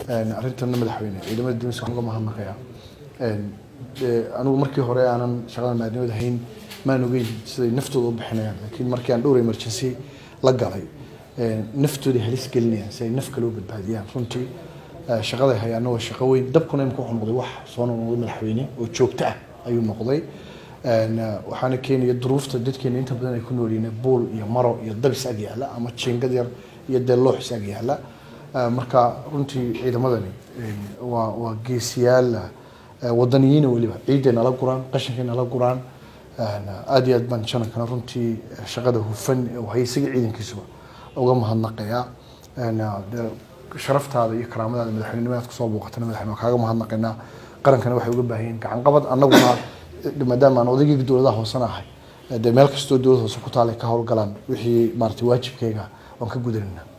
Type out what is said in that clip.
arrintanna madaxweyne ciidamada dibis waxaan uga mahadnaqayaa anigu markii hore aanan shaqada maadnimada hayn maan ogeyn siday naftooda u bixinayaan laakiin markii aan dhowr emergency la galay naftooda halis gelinayaan si ay naf kale u badbaadiyaan runtii shaqada hayaana waa shaqo weyn dabkuna imika wuxuu noqday wax soo noqday madaxweyne oo joogto ah ayuu noqday waxaana keenaya duruufta dadkeena inta badan ay ku noolyihiin buul iyo maro iyo dabis ag yaala ama jiingad yar iyo dee looxis ag yaala marka runtii ciidamadani waa waa geesiyaal wadaniyiina weliba ciiday nala guraan qashinkay nala guraan aada iyo aad baan janankana runtii shaqada hufan hay isaga ciidankiisuba uga mahadnaqayaa sharaftaada iyo karaamadaada madaxweynenimadaad kusoo booqatana madaxweyne waa kaaga mahadnaqaynaa qarankana waxay uga baahan yihiin gacan qabad annaguna maadaama aan odaygii dowladaha hoosena ahay dee meel kastoo dowlad hoose ku taalay ka howlgalaan wixii maarata waajibkayga waan ka gudanayna